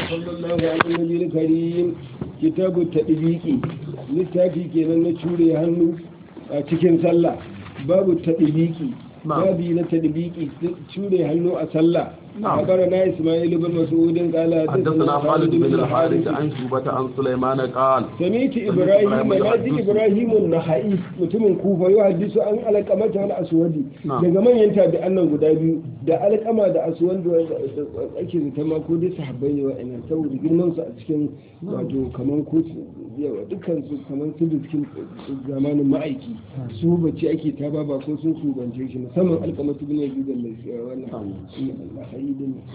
صلى الله على النبي الكريم كتاب التطبيق littafi kenan na cure hannu a cikin sallah babu tadbiki babi na tadbiki cure hannu a sallah أخبرنا إسماعيل بن مسعود قال حدثنا خالد بن الحارث عن شوبة عن سليمان قال سمعت إبراهيم نادي إبراهيم النخعي mutumin kufa yau hadisu an alƙamata wani aswadi daga manyan tabi'an guda biyu da alƙama da aswad da ake zata ma ko dai sahabbai ne wa'annan saboda girman su a cikin wato kaman ko yawa dukkan su kaman su da cikin zamanin ma'aiki su bacci ake ta ba ko sun subance shi musamman alƙamatu bin yabi da wannan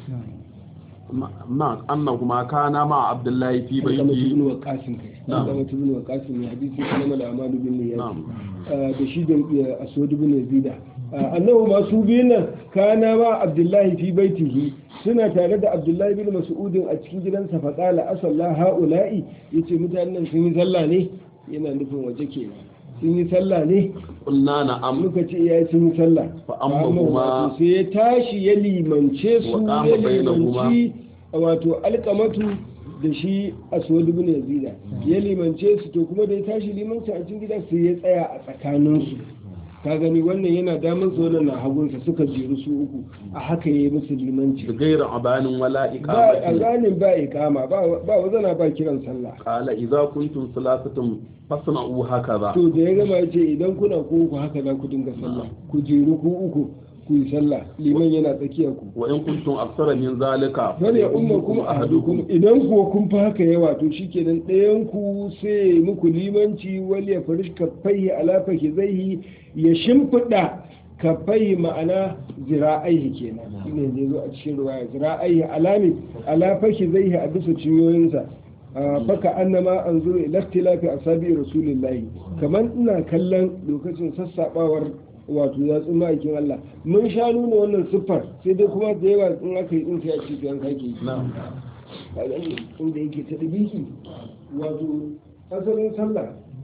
ما أنهما كانا مع عبد الله في بيته بيته وقاسم نعم بن وقاسم حديث كلام الأعمال بالنيات نعم da shi da aswad bin yazida annahu masu biyun kana ma abdullahi fi baitihi suna tare da abdullahi bin mas'udin a cikin gidansa fa qala asalla haula'i yace mutanen sun yi sallah ne yana nufin waje kenan sun yi sallah ne قلنا نعم muka ce ya sun yi sallah Fa amma kuma- sai ya tashi ya limance su Wa qama ya bainahuma. limanci wato alkamatu da shi aswad ibn yazida ya limance su to kuma da ya tashi limanci a cikin gida sai ya tsaya a tsakanin su ka gani wannan yana damun su wannan na hagunsa suka jeru su uku a haka yayi musu limanci بغير عبان ولا ba a إقامة ganin ba ikama ba ba wazana ba kiran sallah قال إذا كنتم ثلاثة فاصنعوا هكذا to da ya gama ya ce idan kuna ku uku haka za ku dinga sallah ku jeru ku uku ku yi sallah liman yana tsakiyar ku وإن كنتم أكثر من ذلك bal ya umma kuma ahadukum idan kuwa kun fi haka yawa to shikenan ɗayan ku sai muku limanci wal ya farish kaffaihi ala fakizaihi ya shimfiɗa kaffaihi ma'ana zira'aihi kenan shine zai zo a cikin ruwaya zira'aihi alami ala fakizaihi a bisa cinyoyinsa Ah, faka annama an zuru ila ikhtilafi asabi rasulillahi kaman ina kallon lokacin sassabawar wato yatsun ma'aikin Allah mun sha nuna wannan siffar sai dai kuma da yawa in aka yi din sai a ce an kake yi نعم a gani inda yake ta dibiki wato asalin sallah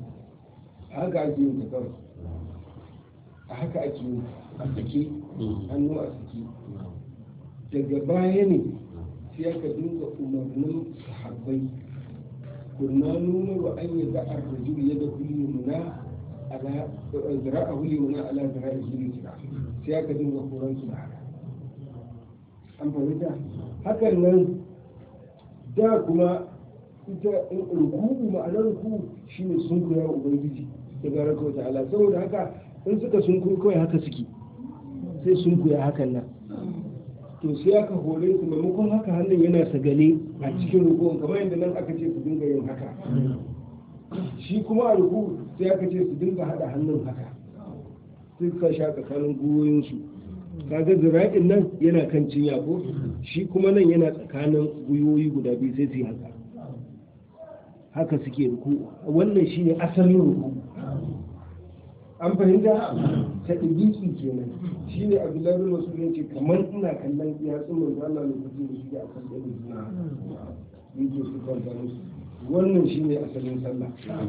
a haka ake yin ta kawai a haka ake yin a sake hannu a sake daga baya ne sai aka dinga umarnin sahabbai kunna nuna wa an yi za'ar rajul ya da kulli muna ala zira'a kulli muna ala zira'a kulli zira'a sai aka dinga horon su da haka an fahimta hakan nan da kuma ita ruku'u ma'anar ruku'u shine sun koya wa ubangiji da baraka wa ta'ala saboda haka in suka sun koyi kawai haka suke sai sun koya hakan nan to sai aka hore su maimakon haka hannun yana sagale a cikin ruku'un kamar yadda nan aka ce su dinga yin haka shi kuma a ruku sai aka ce su dinga hada hannun haka sai suka sha tsakanin gwiwoyinsu kaga zira'in nan yana kan cinya ko shi kuma nan yana tsakanin gwiwoyi guda biyu sai su yi haka haka suke ruku wannan shine asalin ruku an fahimta ta ɗibiki kenan shi ne abdullahi bin masu ce kamar ina kallon yatsun manzo Allah lokacin da suke a kan ɗan juna yake su kwanta musu wannan shi ne asalin sallah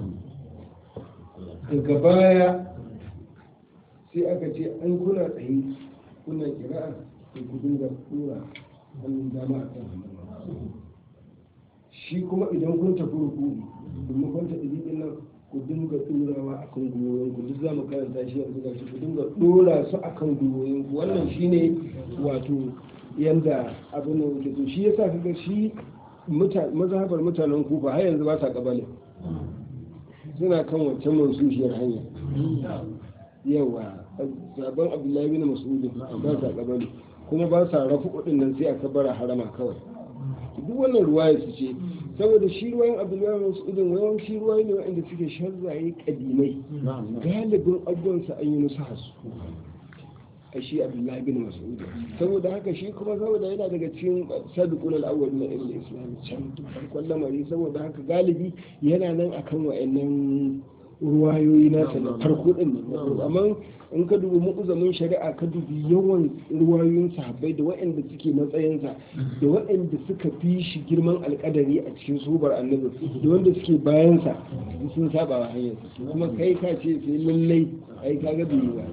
daga baya sai aka ce an kuna tsaye kuna kira'a da ku dinga tura hannun dama a kan hannun shi kuma idan kun tafi rukuni domin kun tafi ɗin nan ku dinga turawa a kan gwiwoyin ku duk za mu karanta shi yanzu ga shi ku dinga dora su a kan gwiwoyin ku wannan shine wato yanda abin da yake to shi yasa kaga shi mazhabar mutanen kufa har yanzu ba sa kabale suna kan wancan mansushiyar hanya yawa sabon abdullahi bin mas'udin ba sa kabale kuma ba sa rafu kudin nan sai aka bara harama kawai duk wannan ruwaya su ce saboda shi ruwayan abdullahi mas'udin wayan shi ruwaye ne wanda suke sharzaye kadimai galibin abubuwansa an yi musu hasu a shi abdullahi bin mas'ud saboda haka shi kuma saboda yana daga cikin sadiqul al-awwal na ilmi islam can farkon lamari saboda haka galibi yana nan akan wa'annan ruwayoyi nasa na farko din nan amma in ka dubi mu'uzamin shari'a ka dubi yawan ruwayoyin sahabbai da waɗanda suke matsayinsa da waɗanda suka fi shi girman alƙadari a cikin subar annabi da wanda suke bayansa sun saba wa hanyar kuma kai ka ce sai lallai ai kaga bai yi ba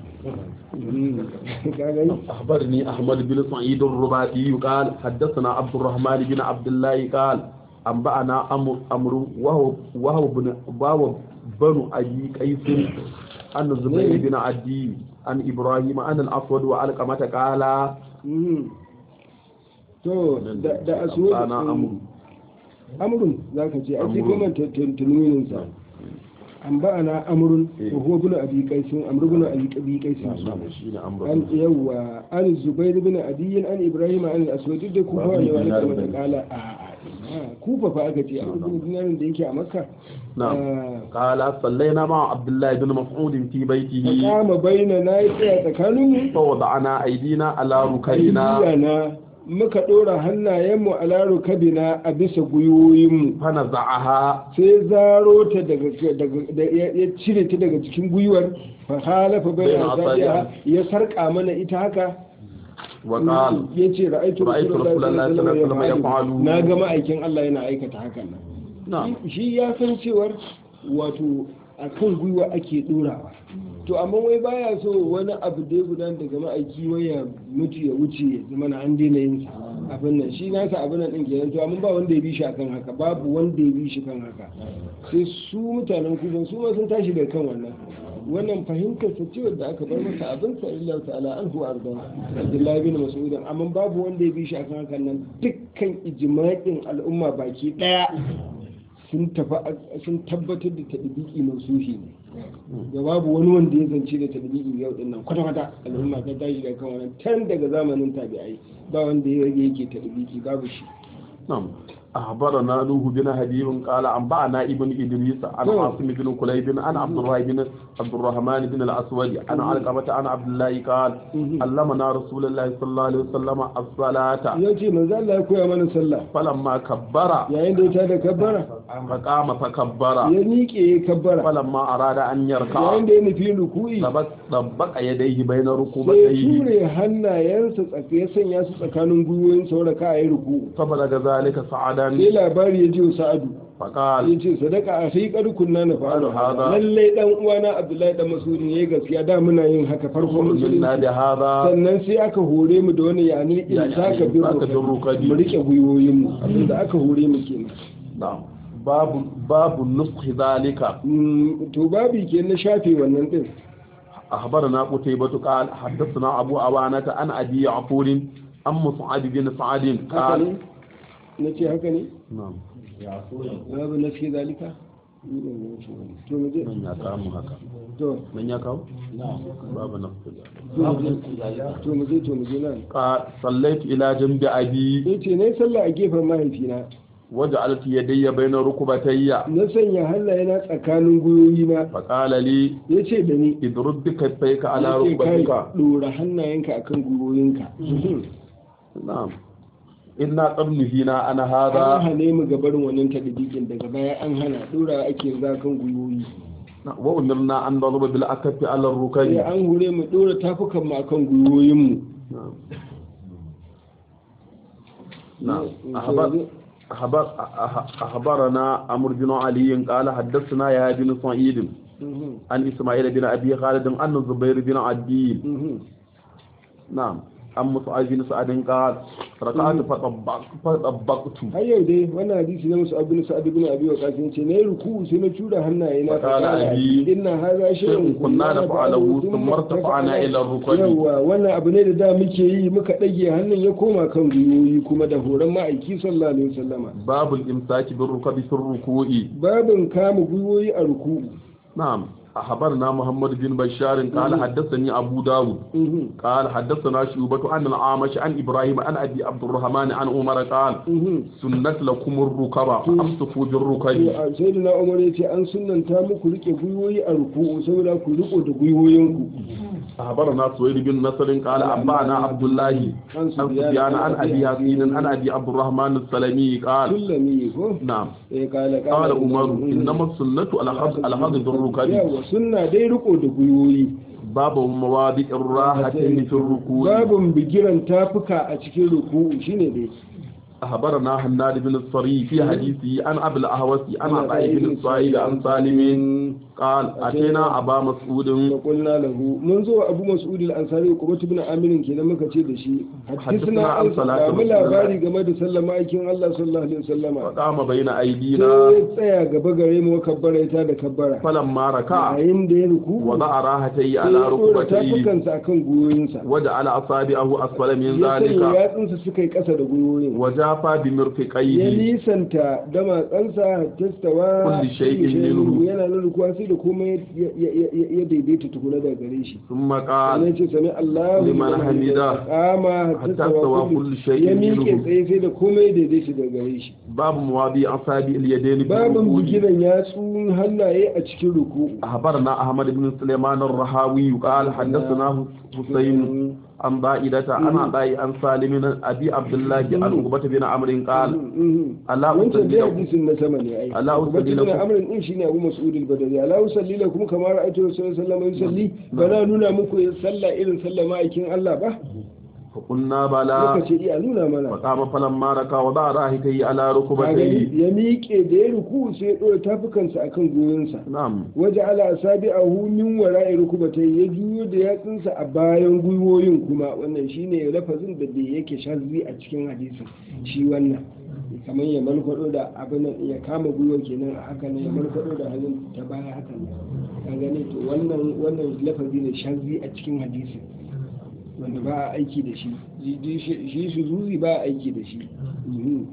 ka gani أخبرني أحمد بن سعيد الرباطي قال حدثنا عبد الرحمن بن عبد الله قال أنبأنا أمر أمر وهو وهو بن وهو بن أبي قيس عن الزبير بن عدي عن إبراهيم عن الأسود وعلقمة قال Mhm. to da da aswad أنا أمر amrun zaka ce a cikin Amrun. man tantanunin sa an ba na amrun Eh. ko huwa bin abi qaisin amru bin abi qaisin نعم شيء أمر an yawa an zubair bin adiyin an ibrahim an al-aswad duk da kufa ne wani Dinar kuma ta bane. kala a a ina kufa fa aka ce amru bin dinarin da yake a makka نعم قال صلينا مع عبد الله بن مسعود في بيته kama baina na yi tsaya tsakanin mu فوضعنا أيدينا على ركبنا na muka dora hannayenmu a laro kabina a bisa gwiwoyinmu فنزعها sai zaro ta daga daga da- ya ya cire ta daga cikin gwiwar fa halafa bai Bayan asabiha asabiha. ya sarka mana ita haka وقال ya ce ra'aitu Ra'aitu Rasulullahi sallallahu alaihi wasallam yaf'alu. na ga ma'aikin Allah yana aikata hakan nan نعم shi ya san cewar wato akan gwiwa ake dorawa to amma wai baya so wani abu da ya gudana daga ma'aiki wai ya mutu ya wuce ya zama na an daina yin sa abin nan shi nasa abin nan din kenan to amma ba wanda ya bi shi akan haka babu wanda ya bi shi kan haka sai su mutanen kuban su ma sun tashi daga kan wannan wannan fahimtar sa cewa da aka bar masa abin sa illa ta'ala anhu arda Abdullahi bin Mas'ud amma babu wanda ya bi shi akan hakan nan dukkan ijma'in al'umma baki daya sun tafi sun tabbatar da tadbiki mansuhi ne da babu wani wanda ya zance da tadbiki yau din nan kwata kwata al'umma ta tashi daga kan wannan tan daga zamanin tabi'ai ba wanda ya rage yake tadbiki babu shi نعم أخبرنا نوح بن حبيب قال أنبأنا ابن إدريس عن نعم. عاصم بن كليب عن عبد الله بن عبد الرحمن بن الأسود عن علقمة عن عبد الله قال مم. علمنا رسول الله صلى الله عليه وسلم الصلاة ya ce manzo Allah ya koya mana sallah فلما كبر yayin da ya tada kabbara فقام فكبر ya miƙe ya kabbara فلما أراد أن يركع yayin da ya nufi ruku'i طبق طبق يديه بين sai ya ركبتيه ture hannayensa tsaka ya sanya su tsakanin gwiwoyin sauraka a yi ruku'u فبلغ ذلك صعدا sai labari ya ji wa sa'adu فقال ya ce sadaka a sai kunna na fa'alu Hada. lallai dan uwana abdullahi dan masudin yayi gaskiya da muna yin haka farkon منا musulunci بهذا sannan sai aka hore mu da wani yani in Yani saka in saka bin rukadi. mu rike gwiwoyin mu abinda aka hore mu kenan نعم باب باب نسخ ذلك Mm, to babi ke na shafe wannan din أخبرنا قتيبة قال حدثنا أبو عوانة عن أبي عفور عن مصعب بن سعد haka قال ne na ce haka ne نعم babu na fi zalika to mu je من يكام هكا to من يكام باب نسخ ذلك to mu je to mu je nan قال صليت إلى جنب أبي yace ne sallah a gefen mahaifina وجعلت يدي بين ركبتي na sanya hannayena tsakanin gwiwoyina فقال لي ya ce da ni اضرب بكفيك على ya ce kai ركبتك ɗora hannayenka akan gwiwoyinka نعم إنا قد نهينا عن an هذا hane mu ga barin wannan tadbikin daga baya an hana ɗora ake yanzu akan gwiwoyi وأمرنا أن نضرب بالأكف على sai الركب an hure mu ɗora tafukan mu akan gwiwoyinmu نعم نعم أخبر أخبر أخ- أخبرنا عمرو بن علي قال حدثنا يا بن سعيد عن إسماعيل بن أبي خالد عن الزبير بن عدي نعم عن مصعب بن سعد قال ركعت فطبقت فطبقت har yau dai wannan hadisi na musu abin sa'ad ibn abi waqas ce na yi ruku sai na tura hannaye na Fa qala abi, inna hadha shay'un kunna naf'aluhu thumma irtafa'na ila ar-rukubi. yawa wannan abu ne da da muke yi muka dage hannun ya koma kan gwiwoyi kuma da horon ma'aiki sallallahu alaihi wasallama باب الإمساك بالركب في الركوع babin kama gwiwoyi a ruku نعم أخبرنا محمد بن بشار قال حدثني أبو داود قال حدثنا شعبة عن العامش عن إبراهيم عن أبي عبد الرحمن عن عمر قال سنة لكم الركب فأمسكوا بالركب sai da na umar ya ce an sunanta muku rike gwiwoyi a ruku saboda ku riko da gwiwoyinku أخبرنا سويد بن نصر قال أنبأنا عبد الله عن سفيان عن أبي ياسين عن أبي عبد الرحمن السلمي قال sulami ko نعم eh kala قال عمر إنما السنة الأخذ الأخذ بالركب yawa sunna dai riko da guyoyi باب مواضع الراحة في الركوع babun bigiran tafuka a cikin ruku'u shine dai أخبرنا حناد بن الصري في حديثه عن أبي الأهوس عن عطاء بن الصائب عن سالم قال أتينا أبا مسعود da kulna lahu mun zo abu mas'ud al-ansari ko ibn amir kenan muka ce da shi hadisna an an salatu samu labari game da sallama aikin Allah sallallahu alaihi wasallama فقام بين sai أيدينا ya tsaya gaba gare mu kabbara ta da kabbara فلما ركع yayin da ya ruku وضع راحتي sai على ya dora ركبتيه tafukansa akan gwiwoyinsa وجعل أصابعه أسفل من ya sanya ذلك yatsunsa suka yi ƙasa da gwiwoyin وجافى ya بمرفقيه nisanta damatsansa tastawa Kulli shay'in minhu. yana nan rukuwa sai da komai ya- ya- ya ya daidaita tukuna daga gare shi ثم sannan قال ce sami Allahu liman hamida. kama Hatta stawa kulli shay'in ya miƙe minhu. tsaye sai da komai ya daidaita daga gare shi باب مواضيع أصابع اليدين في babin الركوع bugiran yatsun hannaye a cikin ruku'u أخبرنا أحمد بن سليمان الرهاوي قال حدثنا حسين عن ضائدة عن عطاء عن سالم عن أبي عبد الله عن عقبة بن عمرو قال ألا wancan dai أصلي hadisin na sama ne ai Ala usalli kuma lakum. amrin din shine Abu Mas'ud al-Badri ala usalli lakum kama ra'aytu Rasulullahi sallallahu alaihi wasallam yusalli bana nuna muku yin sallah irin sallah ma'aikin Allah ba فقلنا muka بلى ce iya nuna mana فقام فلما ركع وضع راحتيه على Ka ركبتيه gani? ya miƙe da ya ruku sai ya ɗora tafukansa akan goyonsa نعم waje ala asabi a min wara'i rukubatai ya juyo da yatsunsa a bayan gwiwoyin kuma wannan shine lafazin da bai yake shazzi a cikin hadisin shi wannan kamar ya malkwado da abin nan ya kama gwiwa kenan a haka ne ya malkwado da hannun ta baya haka ne ka gane to wannan wannan lafazi ne shazzi a cikin hadisin wanda ba a aiki da shi shi shi zuzi ba a aiki da shi Mhm.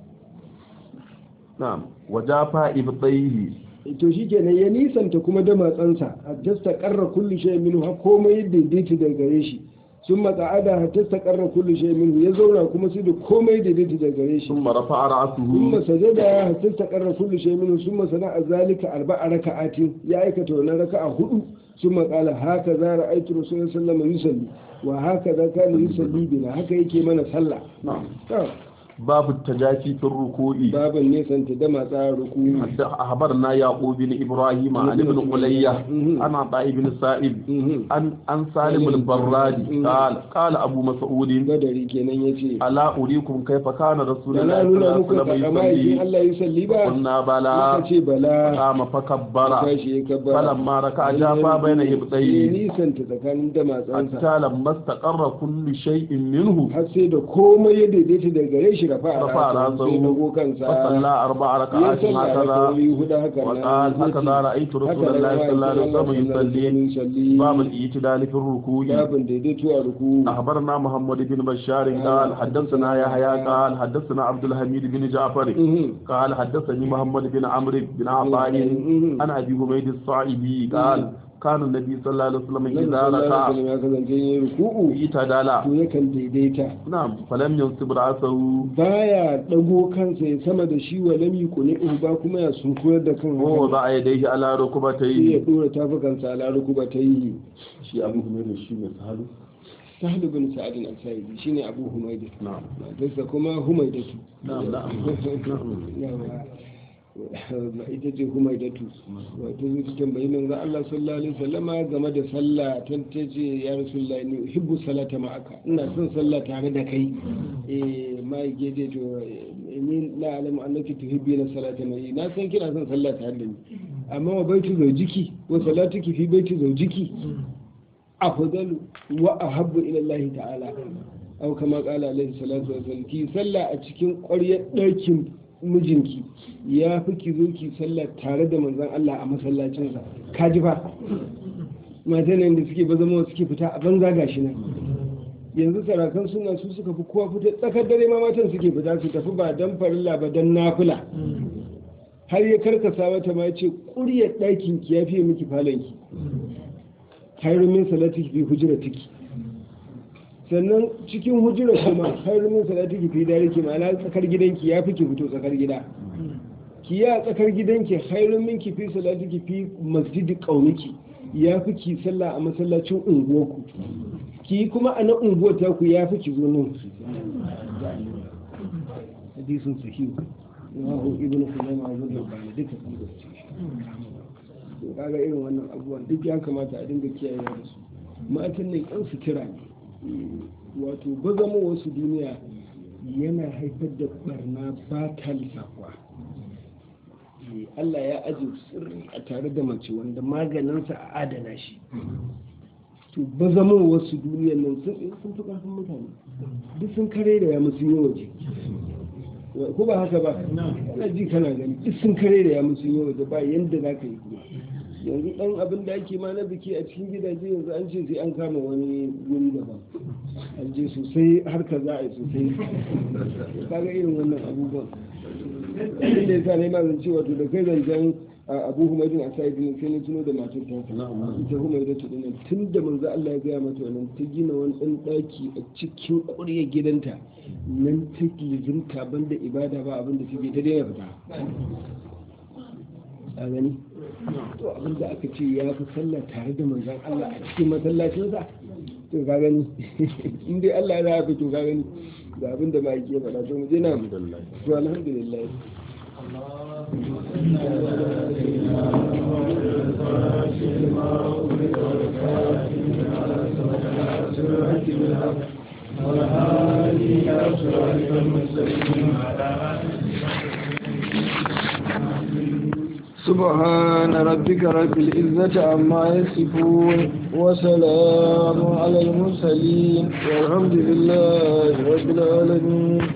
نعم وجافى إبطيه to shi kenan ya nisanta kuma da matsansa hatta ta karra kullu shay minhu har komai ya daidaita daga gare shi sun matsa'ada hatta ta karra kullu shay minhu ya zauna kuma sai da komai ya daidaita daga gare shi ثم رفع ثم رأسه سجد hatta ta karra kullu shay minhu ثم sana'a zalika arba'a raka'atin ya aikata wannan raka'a hudu ثم قال هكذا رأيت رسول الله صلى الله عليه وسلم يصلي وهكذا كان يصلي بنا haka yake mana sallah نعم to باب التجافي في الركوع baban nesanta da matsa ruku حتى أخبرنا يعقوب بن إبراهيم عن ابن قلية مهم. عن عطاء بن سائب Mhm. عن عن سالم البرادي مهم. قال قال أبو مسعود badari kenan yace ألا أريكم كيف كان رسول da الله na صلى nuna الله muku عليه وسلم takama yakin يصلي Allah ya salli ba قلنا بلى muka ce bala قام فكبر tashi ya kabbara فلما ركع جافا بين ya إبطيه nisanta tsakanin da matsansa حتى لما استقر كل شيء منه har sai da komai ya daidaita da gare shi rafa a رفع rasa sai رأسه dago kansa فصلى أربع ya ركعات sallah هكذا rakawoyi hudu haka وقال هكذا رأيت رسول الله صلى الله عليه وسلم يصلي باب الاعتدال في الركوع babin daidaito a ruku أخبرنا محمد بن بشار قال حدثنا يحيى قال حدثنا عبد الحميد بن جعفر Mhm. قال حدثني محمد بن عمرو بن عطاء Mhm. عن ابي حميد الصاعدي قال كان النبي صلى الله عليه وسلم Nabi اذا sallallahu ركع alaihi wasallam ya kasance yin ruku'u اعتدل to yakan daidaita نعم فلم ينصب راسه baya dago kansa ya sama da shi wa lam yukuni ba kuma ya sunkuyar da kan haka ووضع يديه على sai ya ركبتيه dora tafukansa ala rukubatayhi شي ابو حميد شي mai sahalu sahlu bin sa'adin al-sa'idi shine abu humayda نعم matarsa kuma humaydatu نعم نعم yawa ita ce humaydatu wato zai ta tambayi manzo Allah sallallahu alaihi wasallama game da sallah tan ta ce ya rasulullahi ni uhibbu salata ma'aka ina son sallah tare da kai eh mai gede to eh, ni la alamu annaki tuhibbi na salata mai na san kina son sallah tare da ni amma wa baitu zawjiki wa salatuki fi baiti zawjiki afdalu wa ahabbu ila Allah ta'ala aw kama qala alaihi salatu wasallam ki sallah a cikin ƙwaryar ɗakin mijinki ya fi ki zo ki sallah tare da manzon Allah a masallacinsa ka ji fa matan da suke ba zama suke fita a banza gashi nan yanzu sarakan suna su suka fi kowa fita tsakar dare ma matan suke fita su tafi ba dan farilla ba dan nafila har ya karkasa mata ma ya ce ƙuryar ɗakin ki ya fiye miki falonki khairu min salati fi hujratiki sannan cikin hujrar kuma khairu min salati fi dariki ma'ana tsakar gidanki ya fi ki fito tsakar gida ki ya tsakar gidanki khairu min ki fi salati fi masjidi qaumiki ya fi ki sallah a masallacin unguwarku ki kuma a nan unguwar taku ya fi ki zo nan hadisin sahihu rawahu ibnu khuzaimah wa ibnu hibban duka sun gaske to kaga irin wannan abubuwan duk ya kamata a dinga kiyayewa da su matan nan yan sutura ne wato bazama wasu duniya yana haifar da barna ba ta lissafuwa Allah ya aje sirri a tare da mace wanda maganinsa a adana shi to ba zama wasu duniyar nan sun sun fi ƙarfin mutane duk sun kare da ya musu yi waje ko ba haka ba kana ji kana gani duk sun kare da ya musu yi waje ba yanda za ka yi kuma yanzu dan abin da ake ma na biki a cikin gidaje yanzu an ce sai an kama wani wuri daban an je sosai harka za a yi sosai kaga irin wannan abubuwan abin da ya sa na yi mazan cewa to da kai zancen abu humaydin a sa'idin sai na tuno da matar ta ita humayda ta dinan tun da manzo Allah ya gaya mata wannan ta gina wani ɗan ɗaki a cikin ƙuryar gidanta nan ta lizimta banda ibada ba abin da take ta daina fita a gani to abin da aka ce ya fi sallah tare da manzon Allah a cikin masallacinsa to ka gani in dai Allah ya zafi to ka gani ga abin da ma yake faɗa to mu je na to alhamdulillah سبحان ربك رب العزة عما يصفون وسلام على المرسلين والحمد لله رب العالمين